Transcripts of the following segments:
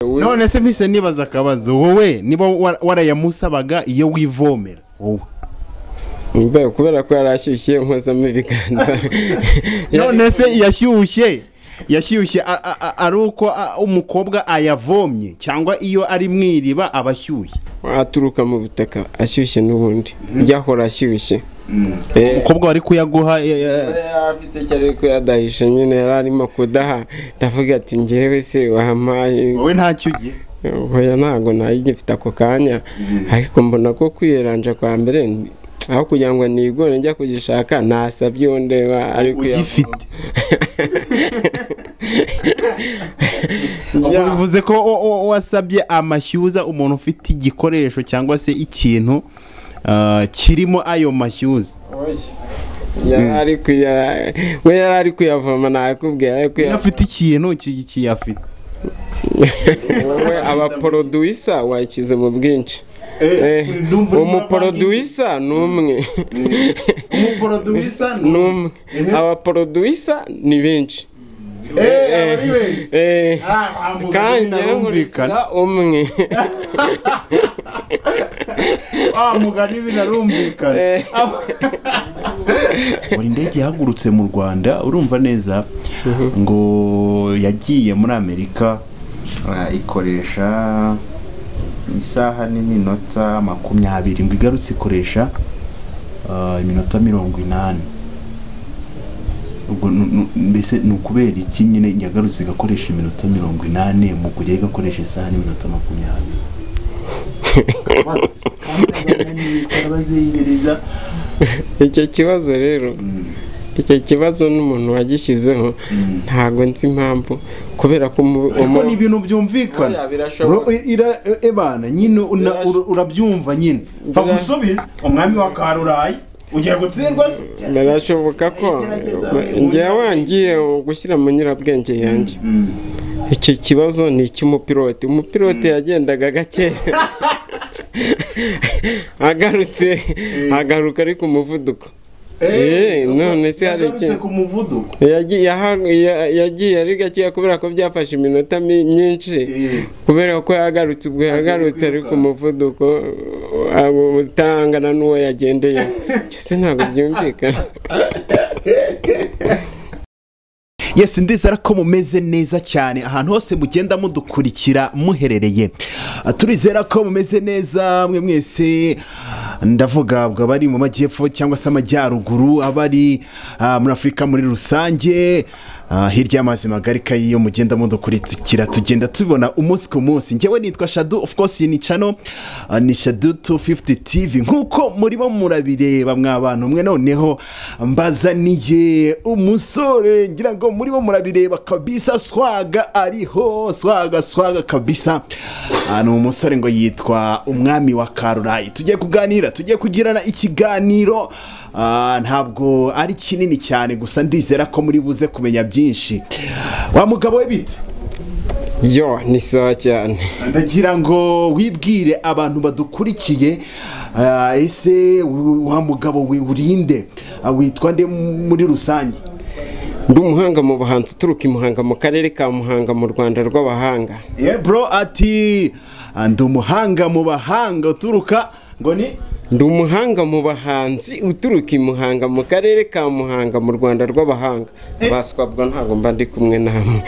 none se mpise nibaza akabazo wowe niba wa- warayamusabaga iyo wivomera wowe mbe kubera ko yari ashyushye nkozamo ibiganza none se yashyushye yashyushye a- a- a- ari uko a- umukobwa ayavomye cyangwa iyo ari mu iriba aba ashyushye aturuka mu butaka ashyushye n'ubundi yahora ashyushye Eh, umukobwa wari kuyaguha ya- ya- yari afite icyo ari kuyadahisha nyine yari arimo kudaha ndavuga ati ngewe se wampaye wowe ntacyo ugira oya ntabwo nayigifite ako kanya ariko mbona ko kwiyeranja kwa mbere ni- aho kugira ngo nigore njya kugishaka nasabye uwo ndeba ariko ugifite ubwo bivuze ko o- o- wasabye amashyuza umuntu ufite igikoresho cyangwa se ikintu ah, kirimo ayo mashyuza yari kuya we yari ari kuyavoma nakubwira ariko afite ikintu ki- kiyafite wowe abaporoduwisa wakize mu bwinshi Eh, umuporoduwisa ni umwe ni umwe abaporoduwisa ni benshi Eh, kandi nkurikira umwe mugani binarumvikana buri ndege yahagurutse mu rwanda urumva neza ngo yagiye muri amerika ah, ikoresha isaha n'iminota makumyabiri ngo igarutse ikoresha ah, iminota mirongo inani ubwo nu- nu- mbese ni ukubera iki nyine yagarutse igakoresha iminota mirongo inani mu kujya igakoresha isaha n'iminota makumyabiri karabazengereza icyo kibazo rero icyo kibazo n'umuntu wagishyizeho ntabwo nzi impamvu kubera ko umu- ariko umu- ni ibintu byumvikana Oya, Ro- birashoboka. i- ira- e- ebana nyine una- Birash- ura- urabyumva nyine pfa Bira- gusubiza umwami wa karurayi ugiye gutsindwa se birashoboka ko Gerageza, njyewe wangiye gushyira mu nyirabwenge yanjye iki kibazo ni icy'umupilote umupilote yagendaga gake agarutse agaruka ariko umuvuduko Eh, none se hari yagarutse iki? ku muvuduko Yagiye yaha- ya- yagiye ari gakeya kubera ko byafashe iminota mi- myinshi Eh. kubera ko yagarutse ubwo yagarutse ari ku muvuduko abo utangana n'uwo yagendeye cyose ntabwo byumvikana yes ndizera ko mumeze neza cyane ahantu hose mugenda mudukurikira muherereye Ah, turizera ko mumeze neza mwe mwese ndavuga ubwo abari mu majyepfo cyangwa se amajyaruguru abari ah, muri afurika muri rusange ah, hirya y'amazi magari kayi iyo mugenda mudukurikira tugenda tubibona umunsi ku munsi njyewe nitwa shadu of course ni cano ah, ni shadu 250 tv nk'uko murimo murabireba mwa bantu mwe noneho mbazaniye umusore ngira ngo murimo murabireba kabisa swaga ariho swaga swaga kabisa Ah, ni umusore ngo yitwa umwami wa karurayi tugiye kuganira tugiye kugirana ikiganiro ah, ntabwo ari kinini cyane gusa ndizera ko muri buze kumenya byinshi wa mugabo we bite yo ni sawa cyane ndagira ngo wibwire abantu badukurikiye ah, ese u- wa mugabo we urinde Ah, witwa nde m- muri rusange ndi umuhanga mu buhanzi uturuka i muhanga mu karere ka muhanga mu rwanda rw'abahanga ye bro ati "Ah, ndi umuhanga mu bahanga uturuka ngo ni ndi umuhanga mu bahanzi uturuka i muhanga mu karere ka muhanga mu rwanda rw'abahanga baswabwa ntabwo mba ndi kumwe namwe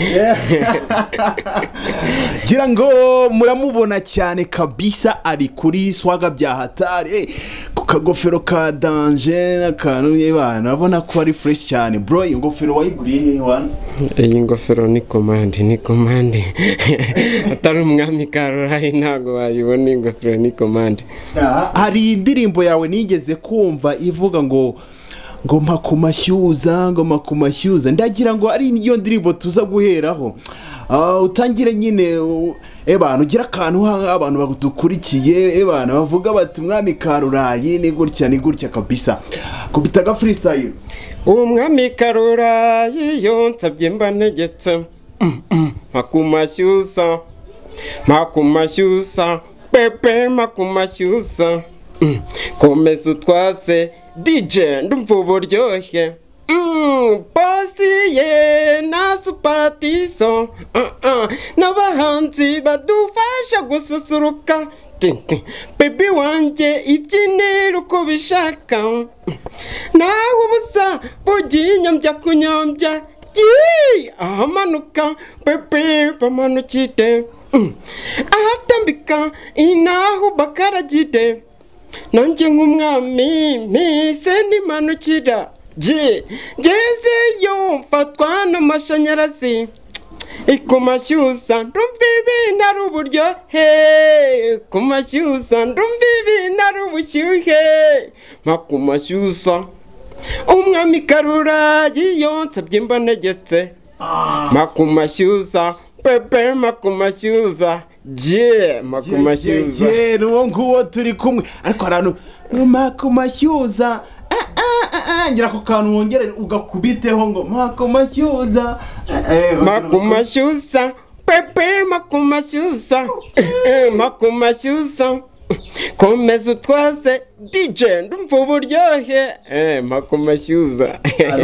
gira ngo muramubona cyane kabisa ari kuri swaga bya hatari ku kagofero ka danje n'akantu yebana urabona ko ari fureshi cyane bro iyi ngofero wayiguriye hehe wana iyi ngofero ni komande ni komande atari umwami karurayi ntabwo wayibona iyi ngofero ni komande Aha, hari indirimbo yawe nigeze kumva ivuga ngo ngoma ku mashyuza ngoma ku mashyuza ndagira ngo ari iyo ndirimbo tuza guheraho Ah, utangire nyine u- ebana ugira akantu ha- abantu badukurikiye ebana bavuga bati mwami karurayi ni gutya ni gutya kabisa kubita aga freestyle umwami karurayi yo nsabye mbanegetse makumashyusa makumashyusa pepe makumashyusa komeza utwase dj ndumva uburyohe Mm, posiye na supatiso uh, uh, n'abahanzi badufasha gususuruka Tinti. bebi wanjye ibyinera uko bishaka nawe ubusa bugiye inyombya kunyombya Yee! ahamanuka bebe bamanukide Mm. ahatambika inaho bakaragide nanjye nk'umwami mpise n'imanukira je ngezeyo mfatwa n'amashanyarazi ku mashyuza ndumva ibintu ari uburyohe ku mashyuza ndumva ibintu ari ubushyuhe nka ku mashyuza umwami karura yiyonsa byimba ntegetse nka ku mashyuza pepe makumashyuza je makumashyuza ni uwo nguwo turi kumwe ariko hari ahantu makumashyuza ah, ah, ah, ah, ngira ako kantu wongere ugakubiteho ngo makumashyuza Eh, eh, makumashyuza pepe makumashyuza makumashyuza komeza utwaze dije ndumva uburyohe Eh, makumashyuza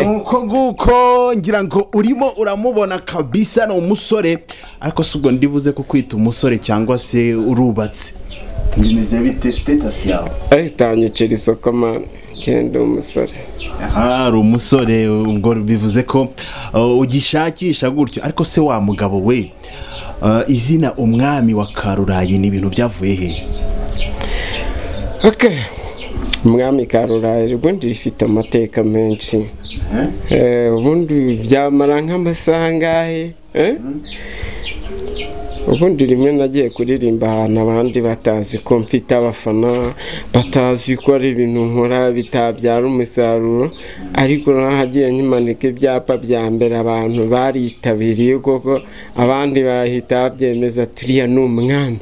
nuko nguko ngira ngo urimo uramubona kabisa ni umusore ariko si ubwo ndibuze kukwita umusore cyangwa se urubatse bimeze bite sitatasi yawe ahitanyicira isoko mani kenda umusore aha hari umusore ubwo bivuze ko uh, ugishakisha gutyo ariko se wa mugabo we uh, izina umwami wa karurayi ni ibintu byavuye he Ok. umwami karurari ubundi rifite amateka menshi Eh, ubundi byamara nk'amasaha angahe Eh? ubundi rimwe nagiye kuririmba ahantu abandi batazi ko mfite abafana batazi ko ari ibintu nkora bitabyara umusaruro ariko nahagiye nkimanika ibyapa bya mbere abantu baritabiriye koko abandi bahita babyemeza turiya ni umwami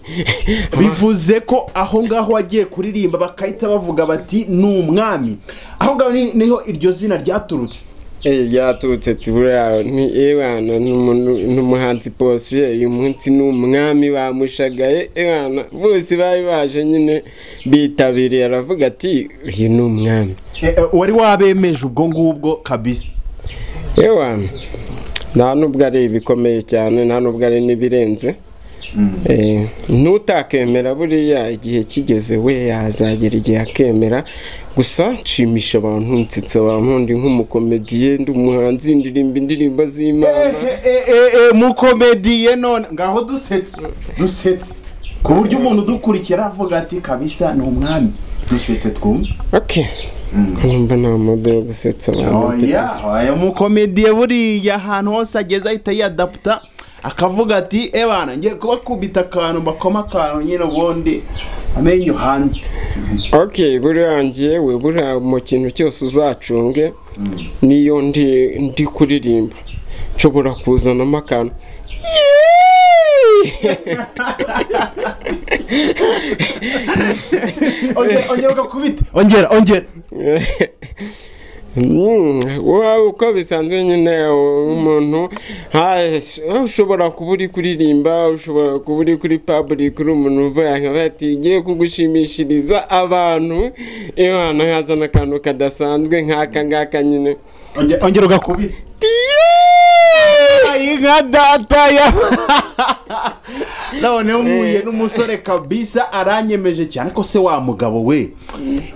bivuze ko aho ngaho wagiye kuririmba bakahita bavuga bati ni umwami aho ngaho ni- niho iryo zina ryaturutse Eh, ryaturutse tibura ni ebana n'umuntu- n'umuhanzi posiye uyu munsi ni umwami bamushagaye ebana bose bari baje nyine bitabiriye aravuga ati uyu ni umwami Eh, eh, wari wabemeje ubwo ngubwo kabisa ebana nta nubwo ari ibikomeye cyane nta nubwo ari n'ibirenze Eh, ntutakemera buriya igihe kigeze we yazagera igihe akemera gusa nshimisha abantu nsetsa abantu ndi nk'umukomediye ndi umuhanzi ndirimba indirimbo z'imana mukomediye none ngaho dusetse dusetse ku buryo umuntu udukurikira avuga ati kabisa ni umwami dusetse twumve ok nkumva nta modo yo gusetsa abantu mfite se. oya mukomediye buriya ahantu hose ageze ahita yiyadaputa akavuga ati ebana ngiye kubakubita akantu mbakoma akantu nyine ubundi amenyo hanze ok buriya njyewe buriya mu kintu cyose uzacunge niyo ndi ndi kuririmba nshobora kuzanamo akantu Yee! Ongera- ongera ugakubita ongera ongera Mm, wowe uko bisanzwe nyine umuntu hash- ushobora kuba uri kuririmba ushobora kuba uri kuri public uri umuntu uvuga nkaba ati ngiye kugushimishiriza abantu iyo hantu hazana akantu kadasanzwe nk'aka ngaka nyine Onge- ongera ugakubita ayi nka data ya noneho mpuye n'umusore kabisa aranyemeje cyane ko se wa mugabo we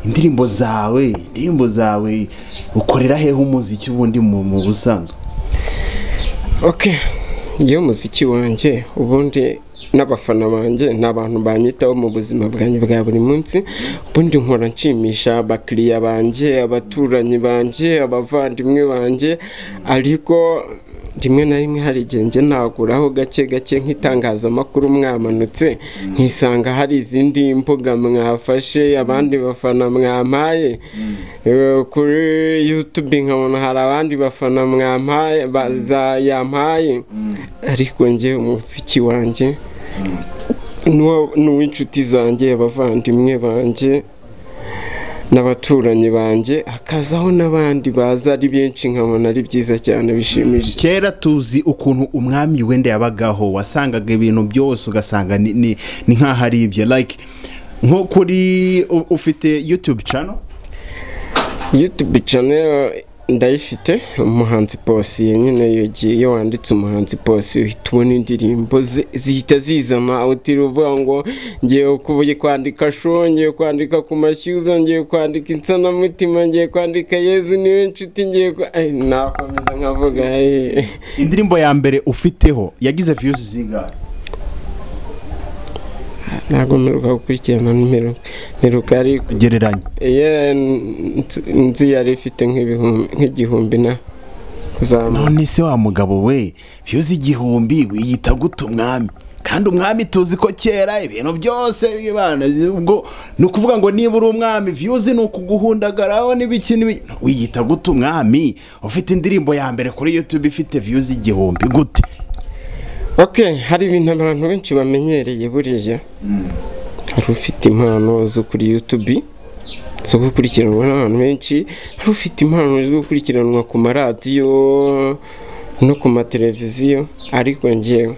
indirimbo zawe indirimbo zawe ukorera hehe umuziki ubundi mu mu busanzwe ok iyo muziki wanjye ubundi n'abafana banjye ni abantu banyitaho mu buzima bwanjye bwa buri munsi ubundi nkora nshimisha abakiriya banjye abaturanyi banjye abavandimwe banjye ariko rimwe na rimwe hari igihe njye naguraho gake gake nk'itangazamakuru mwamanutse nkisanga hari izindi mbuga mwafashe abandi bafana mwampaye Eh, kuri yutube nkabona hari abandi bafana mwampaye baza yampaye ariko njye umuziki wanjye n'uwo- n'uw'inshuti zanjye abavandimwe banjye n'abaturanyi banjye hakazaho n'abandi baza ari benshi nkabona ari byiza cyane bishimishije kera tuzi ukuntu umwami wenda yabagaho wasangaga ibintu byose ugasanga ni- ni ni nk'aho ari ibye like nko kuri u- ufite yutube cano yutube channel ndayifite umuhanzi posi nyine yogiye iyo wanditse umuhanzi posi uhita ubona indirimbo ze- zihita zizana aho utiri uvuga ngo ngiye kubu- kwandika sho ngiye kwandika ku mashyuza ngiye kwandika insanamutima ngiye kwandika yezu niwe nshuti ngiye kwa- Ay, nakomeza nkavuga ay. indirimbo ya mbere ufiteho yagize viyuzi zingahe ntabwo mperuka gukurikirana mperuka mperuka ariko gereranya Ye, nzi- nzi yari ifite nk'ibihumbi- nk'igihumbi na kuzamuka none se wa mugabo we viyuzi igihumbi wiyita gute umwami kandi umwami tuzi ko kera ibintu byose bibana ubwo ni ukuvuga ngo niba uri umwami viyuzi ni ukuguhundagaraho n'ibiki n'ibi- wiyita gute umwami ufite indirimbo ya mbere kuri yutube ifite viyuzi igihumbi gute ok hari ibintu abantu benshi bamenyereye buriya hari ufite impano zo kuri yutubi zo gukurikiranwa n'abantu benshi hari ufite impano zo gukurikiranwa ku maradiyo no ku mateleviziyo ariko ngewe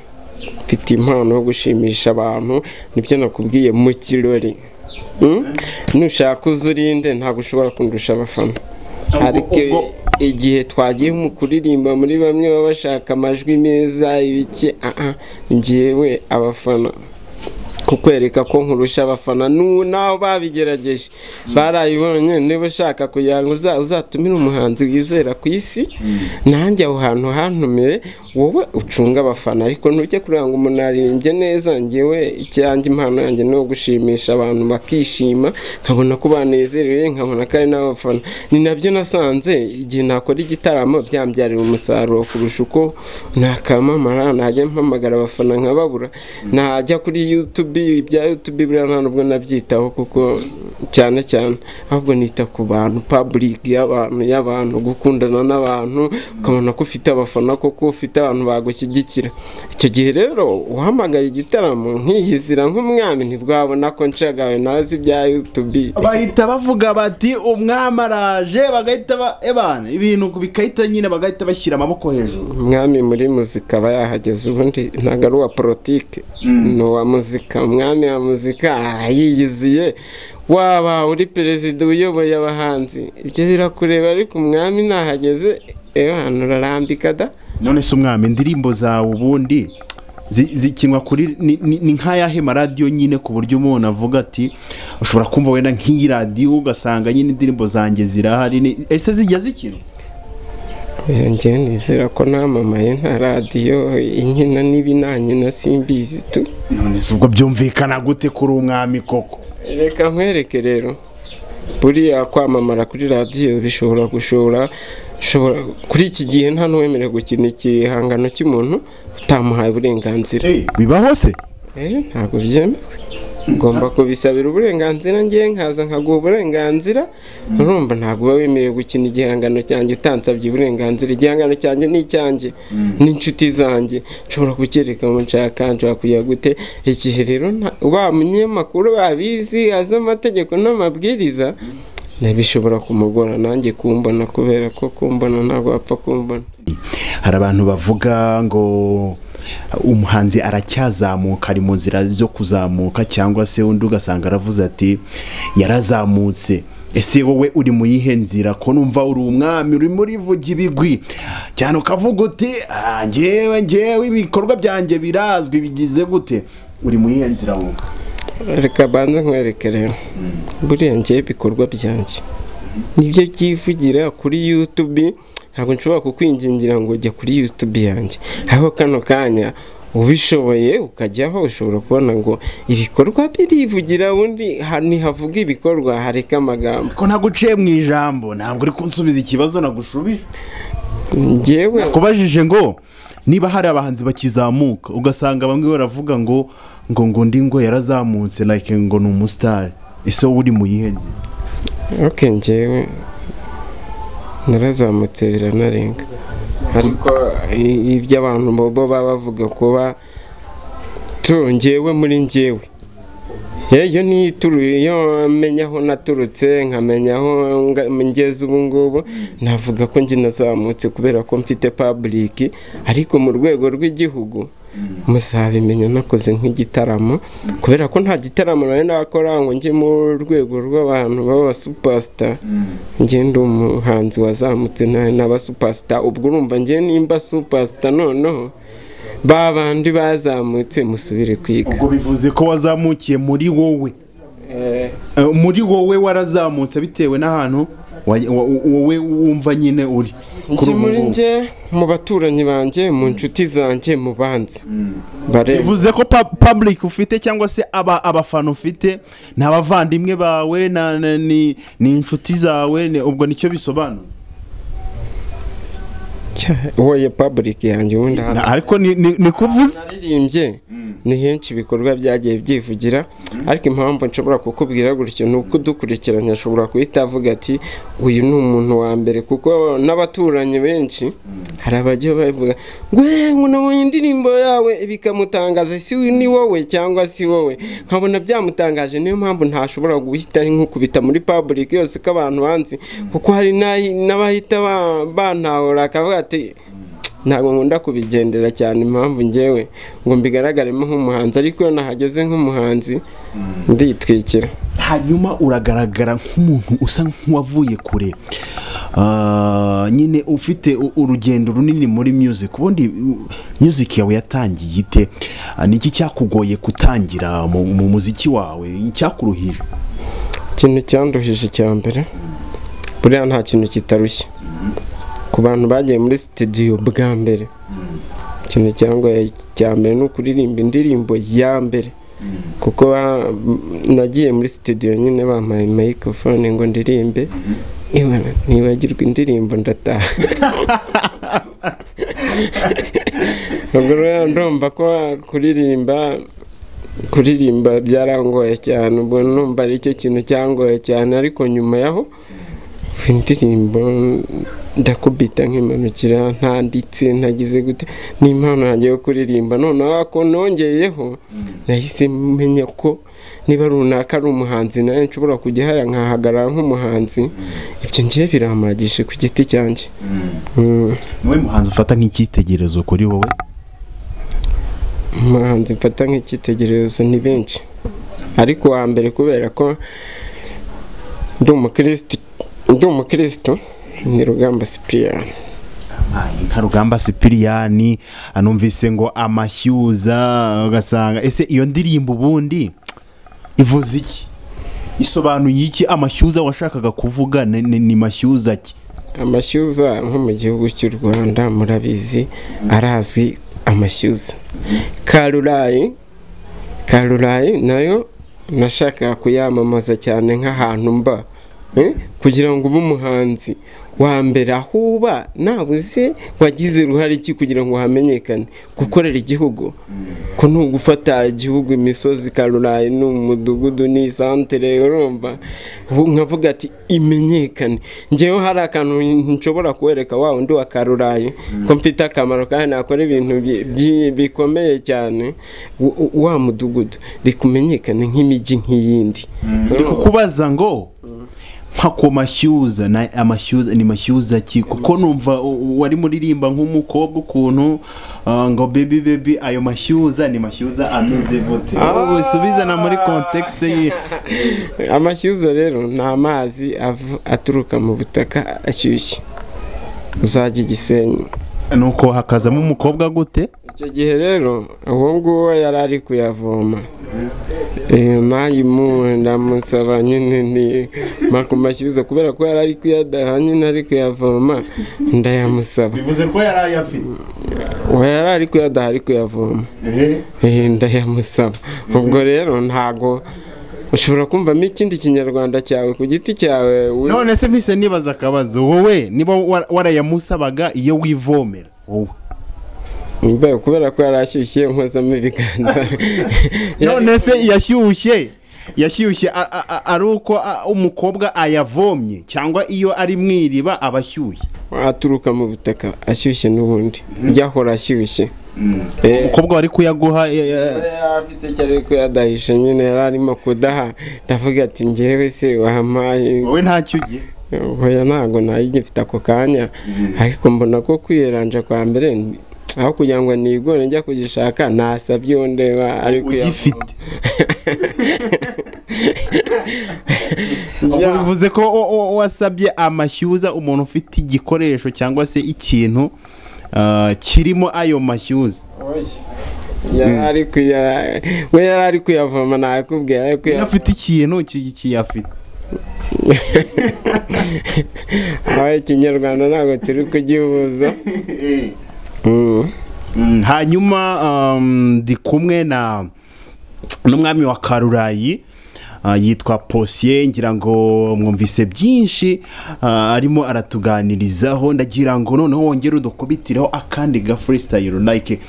mfite impano yo gushimisha abantu nibyo nakubwiye mu kirori Mm? nushaka uza urinde ntabwo ushobora kundusha abafana ariko ubwo- igihe twagiye mu kuririmba muri bamwe baba bashaka amajwi meza ibiki aha njyewe abafana kukwereka ko nkurusha abafana nu naho babigerageje barayibonye niba ushaka kugira ngo uza- uzatumire umuhanzi wizera ku isi nanjye aho hantu hantumiye wowe ucunga abafana ariko ntujye kugira ngo umuntu aririmbye neza njyewe icyanjye impano yanjye ni uwo gushimisha abantu bakishima nkabona ko banezerewe nkabona ko ari n'abafana ni nabyo nasanze igihe nakora igitaramo byambyarira umusaruro kurusha uko nakamamara najya mpamagara abafana nkababura najya kuri youtube ibya youtube buriya nta nubwo nabyitaho kuko cyane cyane ahubwo nita ku bantu public y'abantu y'abantu gukundana n'abantu ukabona ko ufite abafana koko ufite abantu bagushyigikira icyo gihe rero uhamagaye igitaramo nkihizira nk'umwami ntibwabona ko nshagawe nawe si ibya youtube bahita bavuga bati umwami araje bagahita ba ebana ibintu bigahita nyine bagahita bashyira amaboko hejuru umwami muri muzika aba yahageze ubundi ntabwo ari uwa politike ni uwa muzika umwami wa muzika aha yiyiziye waba uri perezida uyoboye abahanzi ibyo birakureba ariko umwami nahageze ewe hano urarambika da none se umwami indirimbo zawe ubundi zi- zikinwa kuri ni- ni ni nk'ayahe maradiyo nyine ku buryo umuntu avuga ati ushobora kumva wenda nk'iyi radiyo ugasanga nyine indirimbo zanjye zirahari ni- ese zijya zikinwa Oya, njyewe nizera ko namamaye nta radiyo inkina n'ibi nta nkina simbizi tu none se ubwo byumvikana gute kuri umwami koko reka nkwereke rero buriya kwamamara kuri radiyo bishobora gushora ushobora kuri iki gihe nta n'uwemerewe gukina igihangano cy'umuntu utamuhaye uburenganzira bibaho se Eh, ntabwo byemewe ugomba kubisabira uburenganzira ngewe nkaza nkaguha uburenganzira urumva ntabwo uba wemerewe gukina igihangano cyanjye utansabye uburenganzira igihangano cyanjye ni icyanjye n'inshuti zanjye nshobora kukereka mu nshaka nshobora kujya gute igihe rero nta- wa munyamakuru babizi azi amategeko n'amabwiriza bishobora kumugora nanjye kumbona kubera ko kumbona ntabwo wapfa kumbona hari abantu bavuga ngo umuhanzi aracyazamuka ari mu nzira zo kuzamuka cyangwa se undi ugasanga aravuze ati yarazamutse ese wowe uri mu yihe nzira ko numva uri umwami uri muri vuga ibigwi cyane ukavuga uti "Ah, njyewe njyewe ibikorwa byanjye birazwi bigize gute uri mu yihe nzira wowe reka banze nkwereke rero buriya njyewe ibikorwa byanjye nibyo byivugira kuri youtube ntabwo nshobora kukwingingira ngo jya kuri youtube yanjye aho kano kanya ubishoboye ukajyaho ushobora kubona ngo ibikorwa birivugira ubundi ha- nihavuga ibikorwa hareka amagambo ko naguciye mu ijambo ntabwo uri kunsubiza ikibazo nagushubije njyewe kubajije ngo niba hari abahanzi bakizamuka ugasanga bamwe baravuga ngo ngo ngo ndi ngo yarazamutse like ngo ni umusitari ese wowe uri mu yihe nzira ok njyewe narazamutse biranarenga ariko i- ibyo abantu bobo baba bavuga kuba tu njyewe muri njyewe iyo nituruye iyo menya aho naturutse nkamenya aho nga- ngeze ubu ngubu navuga ko njye nazamutse kubera ko mfite public ariko mu rwego rw'igihugu muzabimenya nakoze nk'igitaramo kubera ko nta gitaramo nari nakora ngo njye mu rwego rw'abantu b'aba supasita njye ndi umuhanzi wazamutse nari n'aba supasita ubwo urumva njye nimba supasita noneho ba bandi bazamutse musubire kwiga ubwo bivuze ko wazamukiye muri wowe Eh, Eh, muri wowe warazamutse bitewe n'ahantu wa- wa- wowe wumva nyine uri kuri njye ubu muri ngubu. njye mu baturanyi banjye mu nshuti zanjye mu banzi bareba bivuze ko pa- public ufite cyangwa se aba abafana ufite ni abavandimwe bawe na- na- ni ni inshuti zawe ni- ubwo nicyo bisobanura Cya- woye public yanjye ubundi Na- ariko ni- ni ni ko uvuze naririmbye ni henshi ibikorwa byagiye byivugira ariko impamvu nshobora kukubwira gutyo ni uko udukurikiranye ashobora guhita avuga ati uyu ni umuntu wa mbere kuko n'abaturanyi benshi hari abajya bavuga ngo "Eh, ngo nabonye indirimbo yawe bikamutangaza si we- ni wowe cyangwa si wowe nkabona byamutangaje niyo mpamvu ntashobora guhita nkukubita muri public yose ko abantu banzi kuko hari n'ahi- n'abahita ba- bantahura akavuga ati ntabwo nkunda kubigendera cyane impamvu ngewe ngo mbigaragaremo nk'umuhanzi ariko iyo nahageze nk'umuhanzi nditwikira hanyuma uragaragara nk'umuntu usa nk'uwavuye kure Ah, nyine ufite u- urugendo runini muri music ubundi u- music yawe yatangiye ite Ah, niki cyakugoye gutangira mu mu muziki wawe icyakuruhije ikintu cyanduhije icya mbere buriya nta kintu kitarushye ku bantu bagiye muri sitidiyo bwa mbere ikintu cyangoye cya mbere ni ukuririmba indirimbo ya mbere kuko ba- nagiye muri sitidiyo nyine bampaye microphone ngo ndirimbe iwe nibagirwa indirimbo ndataha ubwo rero ndumva ko kuririmba kuririmba byarangoye cyane ubwo numva ari cyo kintu cyangoye cyane ariko nyuma yaho indirimbo ndakubita nk'imanukira ntanditse ntagize gute n'impano yanjye yo kuririmba noneho ako nongeyeho nahise menya ko niba runaka ari umuhanzi nawe nshobora kujya hariya nkahagarara nk'umuhanzi ibyo ngiye biramagije ku giti cyanjye Mm. niwe muhanzi ufata nk'icyitegerezo kuri wowe umuhanzi mfata nk'icyitegererezo ni benshi ariko uwa mbere kubera ko ndi umukirisitu ndi umukirisitu ni rugamba sipiriyani nka rugamba sipiriyani numvise ngo amashyuza ugasanga ese iyo ndirimbo ubundi ivuze iki isobanuye iki amashyuza washakaga kuvuga ni- ni ni mashyuza ki amashyuza nko mu gihugu cy'u rwanda murabizi arazwi amashyuza karurayi karurayi nayo nashakaga kuyamamaza cyane nk'ahantu mba eh, kugira ngo ube umuhanzi wa mbere aho uba nabuze wagize uruhare iki kugira ngo hamenyekane gukorera igihugu ko ni ugufata igihugu imisozi karurayi ni umudugudu ni isantere urumva ubu nkavuga ati imenyekane ngewe hari akantu nshobora kuwereka wa undi wa karurayi ko mfite akamaro kandi nakora ibintu bi- byi- bikomeye cyane w- w- wa mudugudu reka umenyekane nk'imijyi nk'iyindi ndi kukubaza ngo nka ku mashyuza na- amashyuza ni mashyuza ki kuko numva u- u- wari muririmba nk'umukobwa ukuntu ah, ngo bebi bebi ayo mashyuza ni mashyuza ameze gute aho bisubizana muri kontekisite ye amashyuza rero ni amazi ava- aturuka mu butaka ashyushye uzajya igisenyi nuko hakazamo umukobwa gute icyo gihe rero uwo nguwo yari ari kuyavoma nayo ndamusaba nyine ni makumashyuza kubera ko yari ari kuyadaha nyine ari kuyavoma ndayamusaba bivuze ko yari ayafite uwo yari ari kuyadaha ari kuyavoma Eh, ndayamusaba ubwo rero ntago ushobora kumvamo ikindi kinyarwanda cyawe ku giti cyawe wi- none se mpise nibaza akabazo wowe niba wa- warayamusabaga iyo wivomera wowe Mbe, kubera ko yari ashyushye nkozamo ibiganza none se yashyushye yashyushye a- a- a- ari uko a- umukobwa ayavomye cyangwa iyo ari mu iriba aba ashyushye aturuka mu butaka ashyushye n'ubundi yahora ashyushye Eh, umukobwa wari kuyaguha ya- ya- yari afite icyo ari kuyadahisha nyine yari arimo kudaha ndavuga ati ngewe se wampaye wowe ntacyo ugiye oya ntabwo nayo igifite ako kanya ariko mbona ko kwiyeranja kwa mbere aho kugira ngo nigore njya kugishaka nasabye uwo ndeba ariko ugifite ubwo bivuze ko wa- wa- wasabye amashyuza umuntu ufite igikoresho cyangwa se ikintu ah, kirimo ayo mashyuza yari ari kuya we yari ari kuyavoma nakubwira ari iyo kuyavoma afite ikintu ki- kiyafite aho ikinyarwanda ntabwo turi kugihuza Mm. Mm, hanyuma um, ndi kumwe na n'umwami wa karurayi ah, yitwa posiye ngira ngo mwumvise byinshi ah, arimo aratuganirizaho ndagira ngo noneho wongere udukubitireho akandi ga freestyle like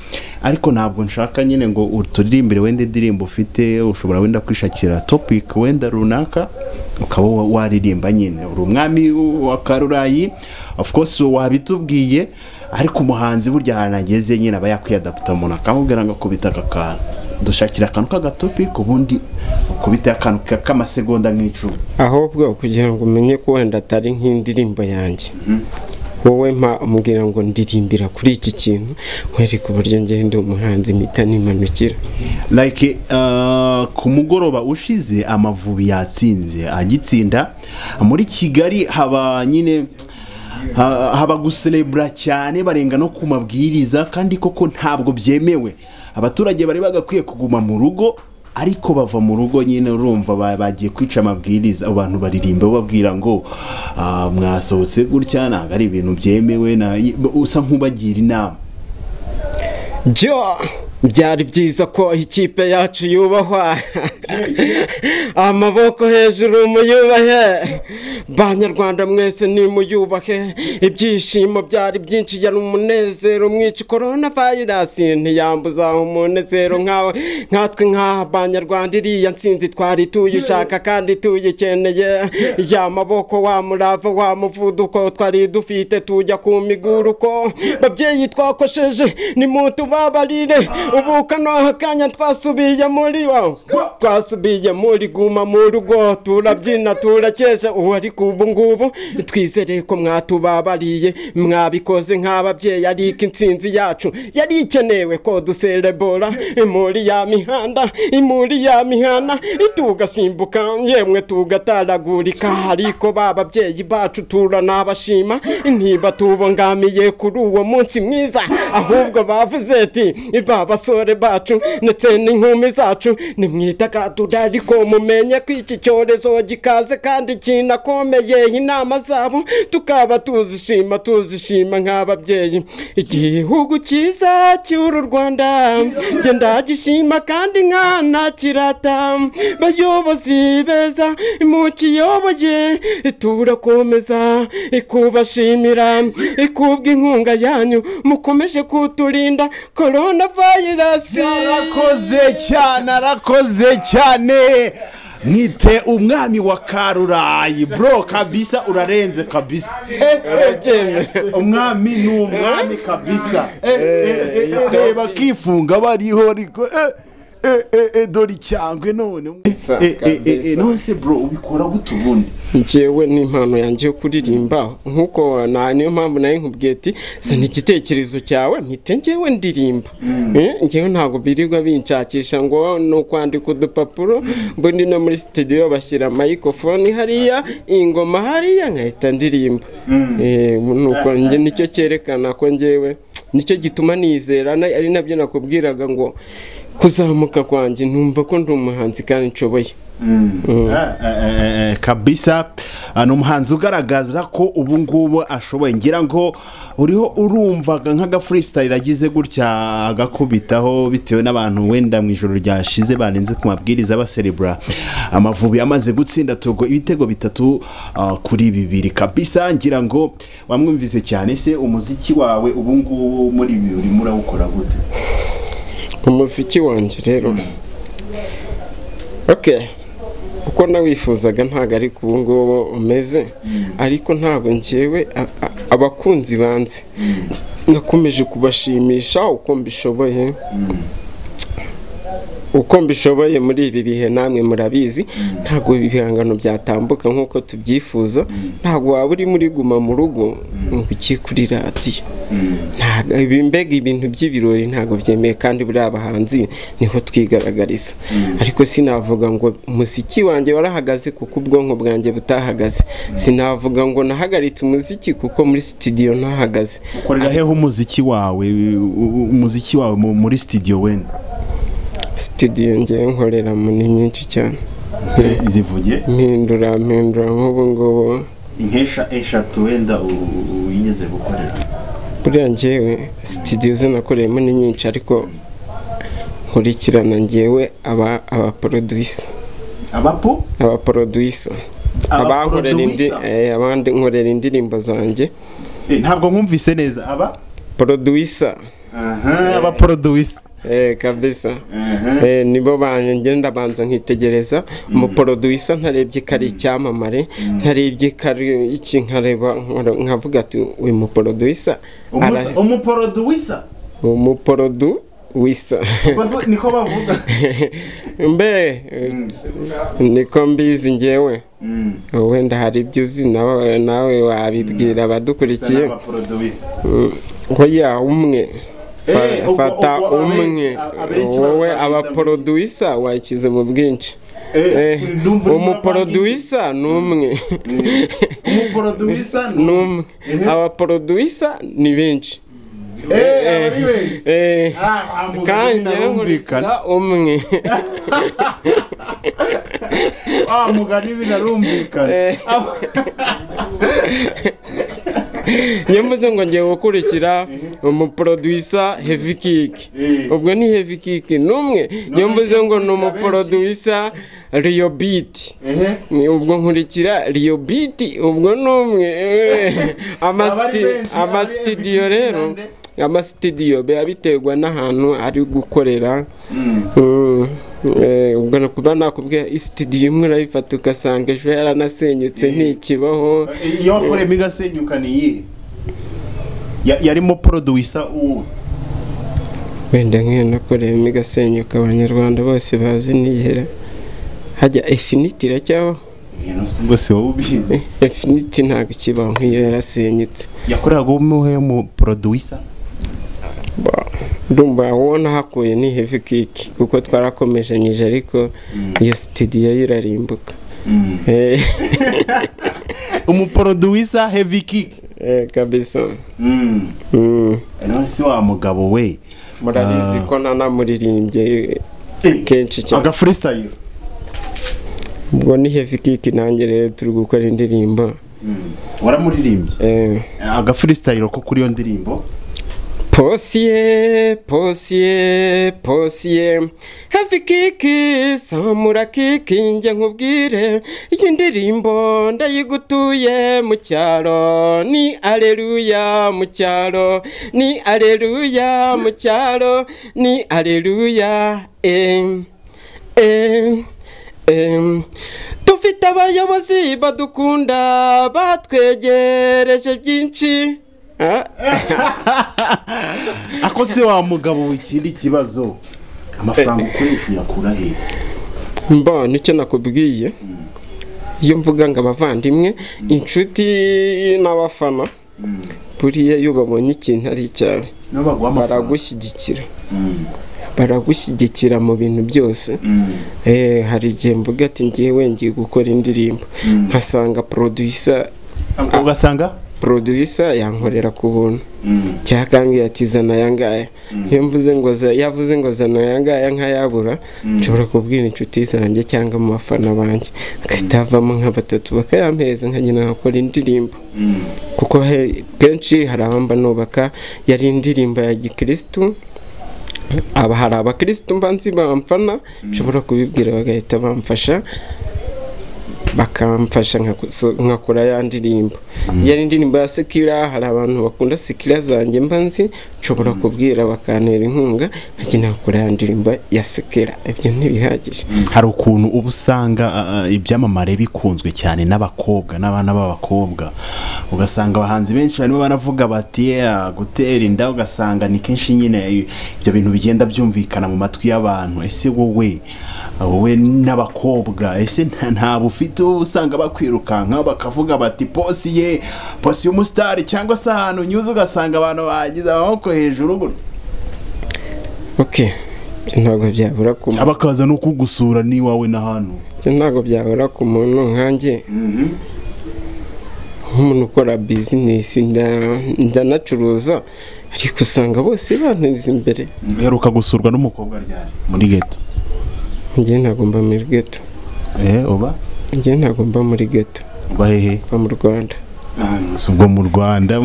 ariko ntabwo nshaka nyine ngo uturirimbire wenda indirimbo ufite ushobora wenda kwishakira topic wenda runaka ukaba wa- waririmba nyine uri umwami wa karurayi of course wabitubwiye ariko umuhanzi burya ahantu ageze nyine aba yakwiyadaputa umuntu akamubwira ngo akubita aka kantu dushakira akantu k'agatopic ubundi ukubita akantu ka- k'amasegonda nk'icumi ahubwo kugira ngo umenye ko wenda atari nk'indirimbo yanjye wowe mpa umubwira ngo ndirimbira kuri iki kintu nkwereka uburyo ngenda umuhanzi mpita nimanukira like uh, ku mugoroba ushize amavubi yatsinze agitsinda muri kigali haba nyine ha- haba guselebura cyane barenga no ku mabwiriza kandi koko ntabwo byemewe abaturage bari bagakwiye kuguma mu rugo ariko bava mu rugo nyine urumva ba- bagiye kwica amabwiriza abantu baririmba bababwira ngo ah, mwasohotse gutya ntabwo ari ibintu byemewe na- usa nk'ubagira inama byo byari byiza ko ikipe yacu yubahwa amaboko hejuru muyubahe banyarwanda mwese nimuyubahe ibyishimo byari byinshi yari umunezero mwinshi korona vayirasi ntiyambuza umunezero nkawe nkatwe nka banyarwanda iriya nsinzi twari tuyishaka kandi tuyikeneye ya maboko wa murava wa muvuduko twari dufite tujya ku miguruko babyeyi twakosheje nimutubabarire ubu kano kanya twasubiye muri wa twasubiye muri guma mu rugo turabyina turakesha ubu ariko ubu ngubu twizere ko mwatubabariye mwabikoze nk'ababyeyi ariko insinzi yacu yari ikenewe ko duserebora muri ya mihanda muri ya mihanda tugasimbuka yemwe tugataragurika ariko ba babyeyi bacu turanabashima ntibatubangamiye kuri uwo munsi mwiza ahubwo bavuze ati ba basore bacu ndetse n'inkumi zacu nimwidagadura ariko mumenye ko iki cyorezo gikaze kandi kinakomeye inama zabo tukaba tuzishima tuzishima nk'ababyeyi igihugu cyiza cy'uru rwanda njye ndagishima kandi nkana kirata bayobozi beza mukiyoboye turakomeza ikubashimira ikubwa inkunga yanyu mukomeje kuturinda korona vayirasi arakoze cyane arakoze cyane mwite umwami wa karurayi bro kabisa urarenze kabisa Eh, eh, umwami ni umwami kabisa Eh, eh, eh, eh, reba akifunga bariho ariko eh, eh, eh, eh, dore icyangwe none Kabisa, Eh, eh, eh, eh, kabisa. nonese bro ubikora gute ubundi njyewe n'impano yanjye yo kuririmba nk'uko na niyo mpamvu nayo nkubwiye ati zana igitekerezo cyawe mpite njyewe ndirimba Eh, njyewe ntabwo birirwa binshakisha ngo ni ukwandika udupapuro mbundi no muri studio bashyira microphone hariya ingoma hariya nkahita ndirimba Eh, nuko njye nicyo cyerekana ko njyewe nicyo gituma nizera na- ari nabyo nakubwiraga ngo kuzamuka kwanjye numva ko ndi umuhanzi kandi nshoboye Eh, eh, eh, kabisa Ah, ni umuhanzi ugaragaza ko ubu ngubu ashoboye ngira ngo uriho urumvaga nk'aga freestyle agize gutya agakubitaho bitewe n'abantu wenda mu ijoro ryashize banenze ku mabwiriza baserebura amavubi amaze gutsinda togo ibitego bitatu ah, kuri bibiri kabisa ngira ngo wamwumvise cyane se umuziki wawe ubu ngubu muri ibi urimo urawukora gute umuziki wanjye rero ok uko nawifuzaga ntabwo ari ku ngubu umeze ariko ntabwo ngewe a- a- abakunzi banze nakomeje kubashimisha uko mbishoboye uko mbishoboye muri ibi bihe namwe murabizi ntabwo ibihangano byatambuka nk'uko tubyifuza ntabwo waba uri muri guma mu rugo ngo ujye kuri radiyo ntabwo ibi mbega ibintu by'ibirori ntabwo byemewe kandi buriya bahanzi niho twigaragariza ariko sinavuga ngo umuziki wanjye warahagaze kuko ubwonko bwanjye butahagaze sinavuga ngo nahagaritse umuziki kuko muri sitidiyo ntahagaze ukorera heho umuziki wawe umuziki wawe mu- muri sitidiyo wenda sitidiyo ngewe nkoreramo ni nyinshi cyane zivuge mpindura mpindura nk'ubu ngubu inkesha eshatu wenda uyigeze gukorera buriya ngewe sitidiyo zinakoreyemo ni nyinshi ariko nkurikirana ngewe aba abaporoduyisa abapo abaporoduyisa abankorera indi Abaproducer? eh, abandi nkorera indirimbo zanjye Eh, ntabwo nkumvise neza aba poroduyisa Aha, abaporoduyisa eh, kabisa Aha. Eh, nibo banjye ngenda banza nkitegereza umuporoduyisa ntarebye ko ari icyamamare ntarebye ko ari iki nkareba nkora- nkavuga ati uyu muporoduyisa Umusa- umuporoduyisa umuporoduyisa Bazo- niko bavuga mbe niko mbizi ngewe Mm, wenda hari ibyo uzi nawe nawe wabibwira bisa abadukurikiye n'abaporoduyisa. hoya umwe Eh, Fa- ubwo- fata ubwo abenshi- umwe a- abenshi wowe babita abaporoduyisa wakize mu bwinshi Eh, ndumva urimo umuporoduyisa ni umwe umuporoduyisa ni umwe Eh. abaporoduyisa ni benshi Eh, abari benshi. Eh, Ah, ah, mugabo kandi ntarumvikana. nkurikira umwe Ah, mugani binarumvikana Eh. Aba- niyo mvuze ngo ngiye gukurikira umuporoduyisa heavy kick Eh. ubwo ni heavy kick ni umwe niyo mvuze ngo ni umuporoduyisa riyo biti Ehe. ni ubwo nkurikira riyo biti ubwo ni umwe eh. Amasti- benshi, abari amasitidiyo heavy kick rero amasitidiyo biba biterwa n'ahantu ari gukorera Mm. Mm, eh, ubwo nakuba nakubwira isitidiyo imwe urayifata ugasanga ejo yaranasenyutse ntikibaho iyo wakoreyemo igasenyuka ni iyihe Ya- yarimo poroduyisa uwo wenda nk'iyo nakoreyemo igasenyuka abanyarwanda bose bazi niyera hajya efiniti iracyaho ibintu si ubwo si wowe ubizi efiniti ntabwo ikibaho nk'iyo yarasenyutse yakoreraga umuhe umuporoduyisa Ba- ndumva wowe nahakuye ni heavy kick kuko twarakomejanyije ariko iyo sitidiyo yo irarimbuka Eh, umuporoduyisa heavy kick eh, kabisa Mm. Mm. none si wa mugabo we murabizi ko ntanamuririmbye eh, Eh, kenshi cyane aga freestyle ubwo ni heavy kick nanjye rero turi gukora indirimbo Mm. waramuririmbye eh, aga freestyle ko kuri iyo ndirimbo Posiye, posiye, posiye Heavy kiki, samura kiki njye nkubwire Iyi ndirimbo ndayigutuye mu cyaro Ni aleluya mu cyaro Ni aleluya mu cyaro Ni aleluya eh, eh, eh. Dufite abayobozi badukunda batwegereje byinshi Ah, ako se wa mugabo we ikindi kibazo amafaranga ukoresha uyakura he mba nicyo nakubwiye iyo mvuga ngo abavandimwe inshuti n'abafana buriya iyo babonye ikintu ari icyawe niyo baguha amafaranga baragushyigikira Mm. baragushyigikira mu bintu byose Mm. Eh, hari igihe mvuga ati ngewe ngiye gukora indirimbo nkasanga poroduyisa ugasanga poroduyisa yankorera ku buntu Mm. cyakambwira ati zana yangaya iyo mvuze ngo za- yavuze ngo zana yangaya nkayabura nshobora kubwira inshuti zanjye cyangwa mu bafana banjye agahita havamo nka batatu bakayampeza nkagenda nkakora indirimbo Mm. kuko he- kenshi hari abamba nubaka yari indirimbo ya gikirisitu aba hari abakirisitu mbanzi bamfana nshobora kubibwira bagahita bamfasha bakamfasha nkakuso- nkakora ya ndirimbo ya ndirimbo ya sekira hari abantu bakunda sekira zanjye mba nzi nshobora kubwira bakantera inkunga nkajya nakora ya ndirimbo ya sekira ibyo ntibihagije hari ukuntu uba usanga ah, ah, ibyamamare bikunzwe cyane n'abakobwa n'abana b'abakobwa ugasanga abahanzi benshi barimo baravuga bati "Yeah, gutera inda ugasanga ni kenshi nyine eh, ibyo bintu bigenda byumvikana mu matwi y'abantu ese wowe ah, wowe n'abakobwa ese nta- ntabwo ufite uba usanga bakwirukanka bakavuga bati posi ye posi y'umusitari cyangwa se ahantu unyuze ugasanga abantu bagize amaboko hejuru gutya ok ibyo ntabwo byabura ku muntu abakaza no kugusura n'iwawe n'ahantu ibyo ntabwo byabura ku muntu nkanjye nk'umuntu ukora bizinesi nda- ndanacuruza ariko usanga bose banteza imbere uheruka gusurwa n'umukobwa ryari muri geto njyewe ntabwo mba muri geto eh uba njyewe ntabwo mba muri geto uba hehe mba mu rwanda si ubwo mu rwanda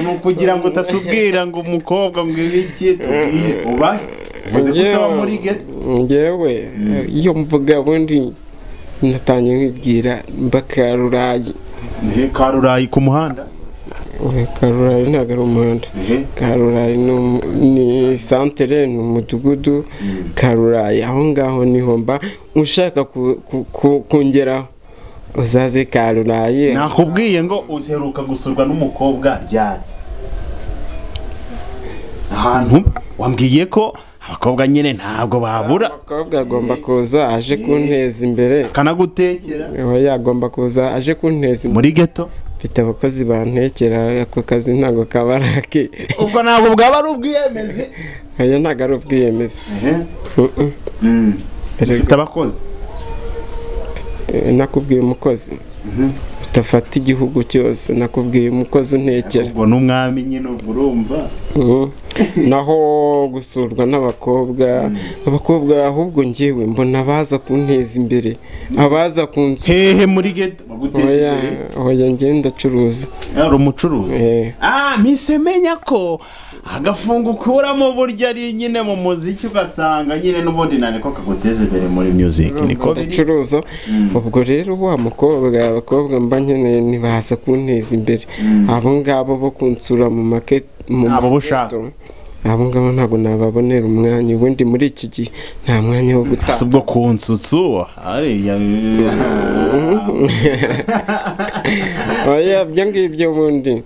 ni ukugira ngo utatubwira ngo umukobwa ngo ibi iki tubwire uba uvuze ko utaba muri geto ngewe iyo mvuga ubundi natangiye nkibwira mba karurayi ehe karurayi ku muhanda Oya, karurayi ntabwo ari umuhanda ehe karurayi ni umu- ni santere ni umudugudu karurayi aho ngaho niho mba ushaka ku- ku- ku- kungeraho uzaze karurayi nakubwiye ngo uheruka gusurwa n'umukobwa ryari ahantu wambwiye ko abakobwa nyine ntabwo babura umukobwa agomba kuza aje kunteza imbere kanagutekera Oya, yagomba kuza aje kunteza imbere muri geto mfite abakozi bantekera ako kazi ntabwo kaba ari ake ubwo ntabwo bwaba ari ubwiyemezi oya ntabwo ari ubwiyemezi Mm-mm. ufite abakozi Eh, nakubwiye umukozi utafata igihugu cyose nakubwiye umukozi untekera ubwo n'umwami nyine ubwo urumva Mm. naho gusurwa n'abakobwa abakobwa ahubwo ngewe mbona abaza kunteza imbere abaza kunsi hehe muri geto baguteza oya imbere oya ngenda acuruza yari umucuruzi Eh. ah mpise menya ko agafungo ukuramo burya ari nyine mu muziki ugasanga nyine n'ubundi nani ko kaguteza imbere muri music niko biri acuruza ubwo rero wa mukobwa abakobwa mba nkeneye ntibaza kunteza imbere abo ngabo bo kunsura mu maketi mu Abo bo maketo, abo ngabo ntabwo nababonera umwanya ubundi muri iki gihe nta mwanya wo si gutanga ubwo ku nsutsu hariya oya ibyo ngibyo ubundi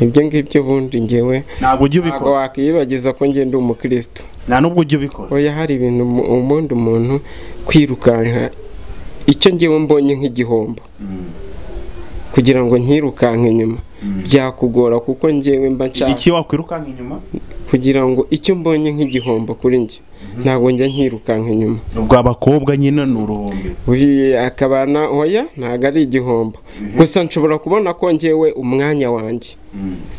ibyo ngibyo ubundi ngewe ntabwo ujya ntabwo ubikora wakwiyibagiza ko ngenda umukristo nta n'ubwo ujya ubikora oya hari ibintu mu- ubundi umuntu kwirukanka icyo ngewe mbonye nk'igihombo kugira ngo nkirukanke inyuma byakugora kuko ngewe mba nshaka iki wakwirukanka inyuma kugira ngo icyo mbonye nk'igihombo kuri njye ntabwo njya nkirukanka inyuma ubwo abakobwa nyine ni uruhombi Uyu akabana oya ntabwo ari igihombo gusa nshobora kubona ko ngewe umwanya wanjye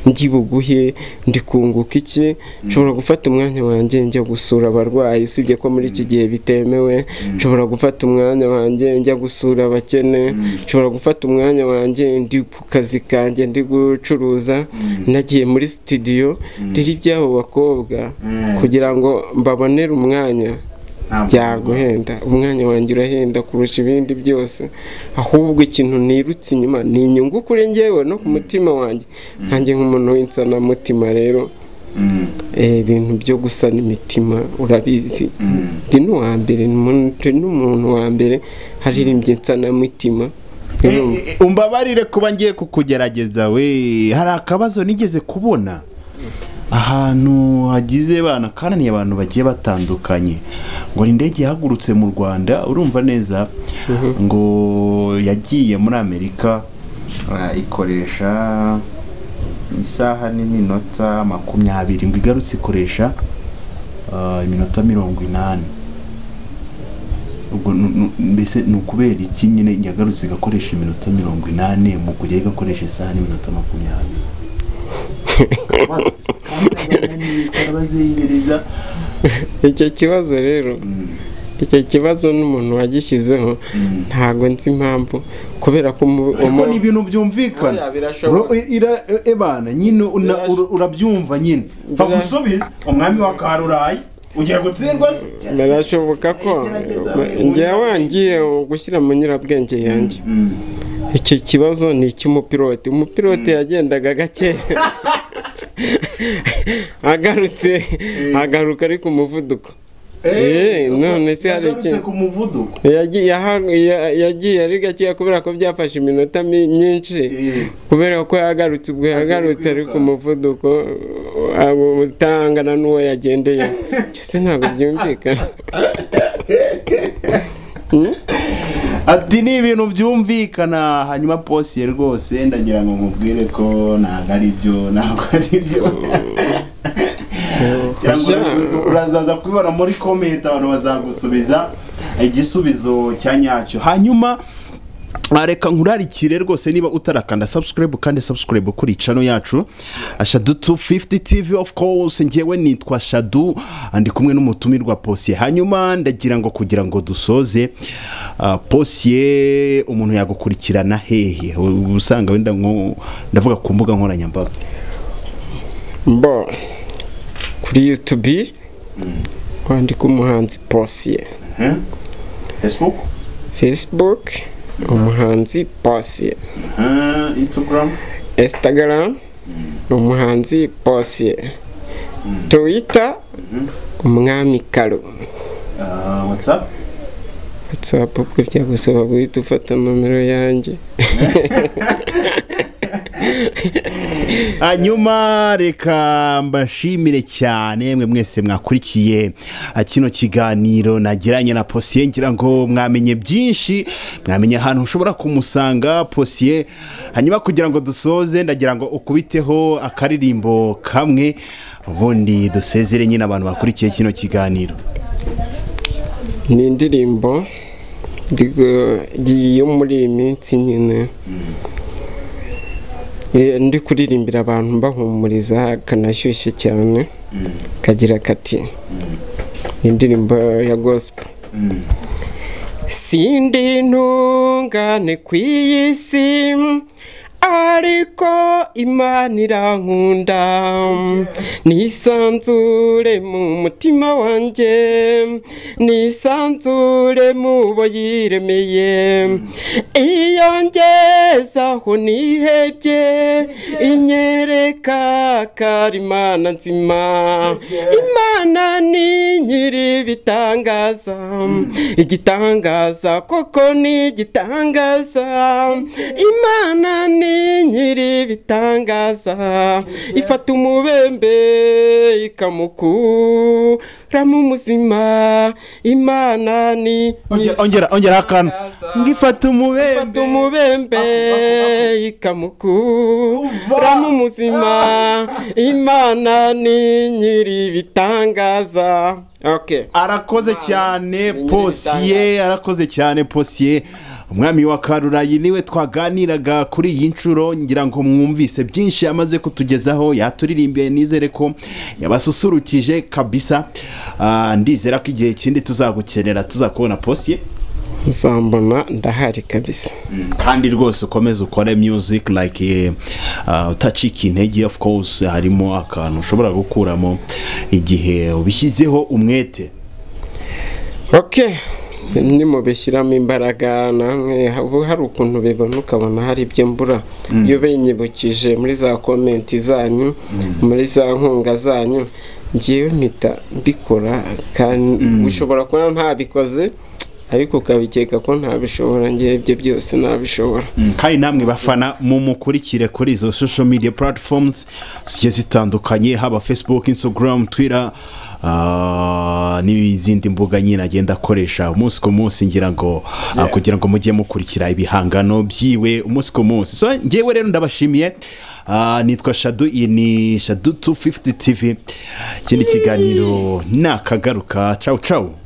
ndi buguhe ndi kunguka iki nshobora gufata umwanya wanjye njya gusura abarwayi usibye ko muri iki gihe bitemewe nshobora gufata umwanya wanjye njya gusura abakene nshobora gufata umwanya wanjye ndi ku kazi kanjye ndi gucuruza nagiye muri sitidiyo riri iby'abo bakobwa kugira ngo mbabonere umwanya Ntabwo byaguhenda umwanya wanjye urahenda kurusha ibindi byose ahubwo ikintu nirutse inyuma ni inyungu kuri ngewe no ku mutima wanjye nkanjye nk'umuntu w'insanamutima rero Mm. eh, ibintu byo gusana imitima urabizi ndi n'uwa mbere ni umuntu- ndi n'umuntu wa mbere haririmbye insanamutima urumva? Eh, eh, umbabarire kuba ngiye kukugerageza we hari akabazo nigeze kubona ahantu hagize banakaraniye abantu bagiye batandukanye ngo ni indege yahagurutse mu rwanda urumva neza ngo yagiye muri amerika ah, ikoresha isaha n'iminota makumyabiri ngo igarutse ikoresha ah, iminota mirongo inani ubwo nu- nu- mbese ni ukubera iki nyine yagarutse igakoresha iminota mirongo inani mu kujya igakoresha isaha n'iminota makumyabiri arabazengereza icyo kibazo rero icyo kibazo n'umuntu wagishyizeho ntabwo nzi impamvu kubera ko umu- ariko umu- ni ibintu byumvikana Oya, Ro- birashoboka. i- ira- e- ebana nyine una- Birash- ura- urabyumva nyine Bira- gusubiza umwami wa karurayi ugiye gutsindwa se birashoboka ko Gerageza. njyewe wangiye gushyira mu nyirabwenge yanjye iki kibazo ni icy'umupilote umupilote yagendaga gake agarutse agaruka ariko umuvuduko Eh, none se hari iki? yagarutse ku muvuduko Yagiye- yaha- ya- yagiye ari gakeya kubera ko byafashe iminota mi- myinshi Eh. kubera ko yagarutse ubwo yagarutse ari ku muvuduko abo utangana n'uwo yagendeye cyose ntabwo byumvikana ati ni ibintu byumvikana hanyuma posiye rwose ndagira ngo nkubwire ko ntabwo ari byo ntabwo ari byo Ngira ngo ur- urazaza kubibona muri komenti abantu bazagusubiza igisubizo cya nyacyo hanyuma Ah, reka nkurarikire rwose niba utarakanda subscribe kandi subscribe kuri channel yacu Ah, shadu 250 tv of course ngewe nitwa shadu Ah, ndi kumwe n'umutumirwa posiye hanyuma ndagira ngo kugira ngo dusoze ah, posiye umuntu yagukurikirana hehe U- usanga wenda nko ndavuga ku mbuga nkoranyambaga mbo kuri yutubi kwandika umuhanzi posiye facebook facebook umuhanzi posiye instagram instagram umuhanzi posiye twitter umwami karo whatsapp whatsapp bwo byagusaba guhita ufata nomero yanjye hanyuma reka mbashimire cyane mwe mwese mwakurikiye ah, kino kiganiro nagiranye na posiye ngira ngo mwamenye byinshi mwamenye ahantu ushobora kumusanga posiye hanyuma kugira ngo dusoze ndagira ngo ukubiteho akaririmbo kamwe ubundi dusezere nyine abantu bakurikiye kino kiganiro ni indirimbo ndigo- yo muri iyi minsi nyine Eh, ndi kuririmbira abantu mbahumuriza kanashyushye cyane kagira kati ni indirimbo ya gospel sindi intungane ku iyi si ariko imana irankunda nisanzure mu mutima wanjye nisanzure mu bo yiremeye iyo ngezaho nihebye inyereka ko ari imana nzima imana ni nyiri ibitangaza igitangaza koko ni igitangaza imana ni nyiri ibitangaza ifata umubembe ikamukuramo umuzima imana ni nyiri ongera ongera akantu ngifata ifata umubembe umubembe ikamukuramo umuzima imana ni nyiri ibitangaza okay arakoze cyane posiye arakoze cyane posiye umwami wa karurayi niwe twaganiraga kuri iyi nshuro ngira ngo mwumvise byinshi yamaze kutugezaho yaturirimbiye nizere ko yabasusurukije kabisa Ah, ndizera ko igihe kindi tuzagukenera tuzakubona posiye nzambona ndahari kabisa kandi rwose ukomeze ukore music like eh, ah, utacika intege of course harimo akantu ushobora gukuramo igihe ubishyizeho umwete okay nimubishyiramo imbaraga namwe ubu hari ukuntu bibona ukabona hari ibyo mbura iyo binyibukije muri za komenti zanyu muri za nkunga zanyu ngewe mpita mbikora kandi ushobora kuba ntabikoze ariko ukabikeka ko ntabishobora ngewe ibyo byose ntabishobora Mm, kandi namwe bafana mumukurikire kuri izo social media platforms zigiye zitandukanye haba facebook instagram twitter ah, n'izindi mbuga nyine agenda akoresha umunsi ku munsi ngira ngo ah, kugira ngo mujye mukurikira ibihangano byiwe umunsi ku munsi so ngewe rero ndabashimiye Ah, nitwa shadu iyi ni shadu 250 tv ikindi kiganiro nakagaruka cawu cawu